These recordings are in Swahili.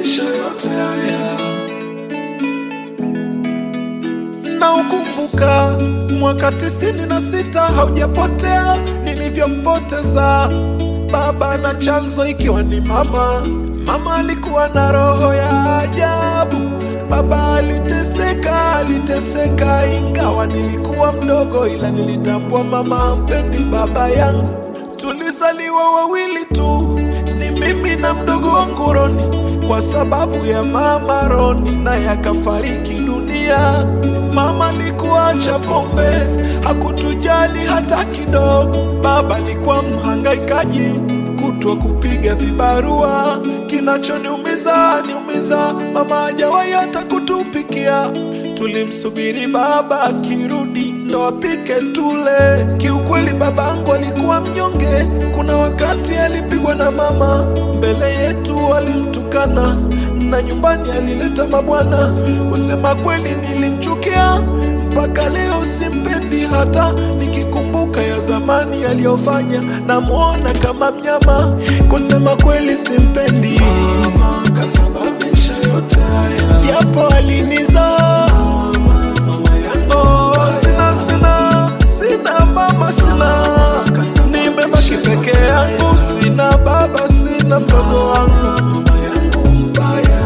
kasababisha yote haya. Na ukumbuka mwaka tisini na sita haujapotea nilivyompoteza baba, na chanzo ikiwa ni mama. Mama alikuwa na roho ya ajabu. Baba aliteseka, aliteseka, ingawa nilikuwa mdogo, ila nilitambua mama hampendi baba yangu. Tulizaliwa wawili tu, ni mimi na mdogo wangu Roni, kwa sababu ya mama Roni naye akafariki dunia. Mama alikuwa acha pombe, hakutujali hata kidogo. Baba alikuwa mhangaikaji, kutwa kupiga vibarua. Kinachoniumiza niumiza, mama hajawahi hata kutupikia. Tulimsubiri baba akirudi ndo apike tule. Kiukweli babangu alikuwa mnyonge, kuna wakati alipigwa na mama mbele yetu, alimtukana na nyumbani alileta mabwana. Kusema kweli nilimchukia, mpaka leo simpendi, hata nikikumbuka ya zamani aliyofanya, namwona kama mnyama. Kusema kweli simpendi, mama kasababisha yote haya, japo alinizaa Oh, sina sina sina mama sina, nimebaki peke yangu, sina baba, sina mdogo wangu, mama yangu mbaya.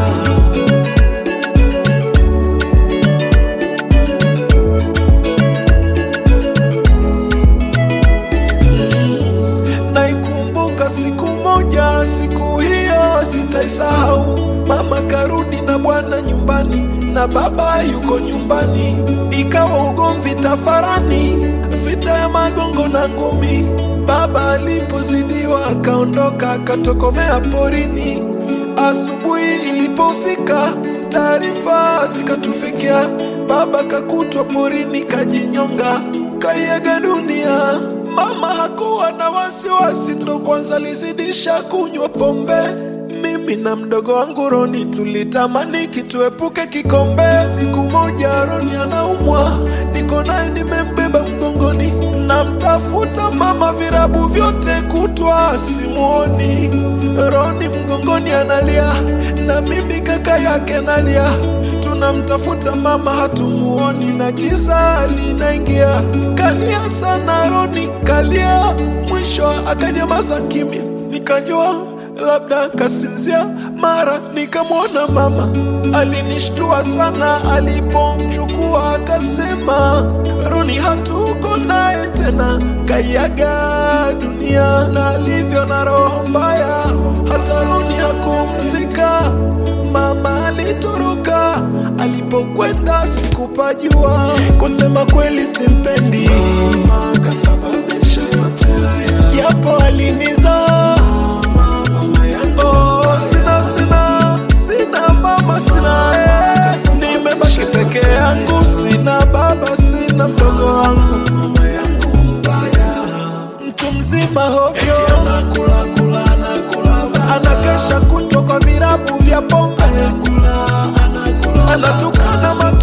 Naikumbuka siku moja, siku hiyo sitaisahau. Mama karudi na bwana nyumbani na baba yuko nyumbani, ikawa ugomvi tafarani, vita ya magongo na ngumi. Baba alipozidiwa akaondoka akatokomea porini. Asubuhi ilipofika, taarifa zikatufikia, baba kakutwa porini kajinyonga, kaiaga dunia. Mama hakuwa na wasiwasi, ndo kwanza alizidisha kunywa pombe. Mimi na mdogo wangu Roni tulitamani kituepuke kikombe. Siku moja Roni anaumwa, niko naye nimembeba mgongoni, namtafuta mama virabu vyote kutwa simuoni. Roni mgongoni analia, na mimi kaka yake nalia tunamtafuta mama hatumuoni, na giza linaingia. Kalia sana Roni, kalia, mwisho akanyamaza kimya, nikajua labda kasinzia. Mara nikamwona mama, alinishtua sana alipomchukua, akasema Roni hatuko naye tena, kaiaga dunia. Na alivyo na roho mbaya, hata Roni hakumzika. Mama alitoroka, alipokwenda sikupajua. Kusema kweli simpendi, mama kasababisha yote haya, japo alinizaa Oh, sina sina sina mama sina eh. Nimebaki peke yangu, sina baba, sina mdogo wangu, mama yangu mbaya, mtu mzima hovyo, anakula kula anakula, anakesha kutwa kwa virabu vya pombe, anakula anakula, anatukana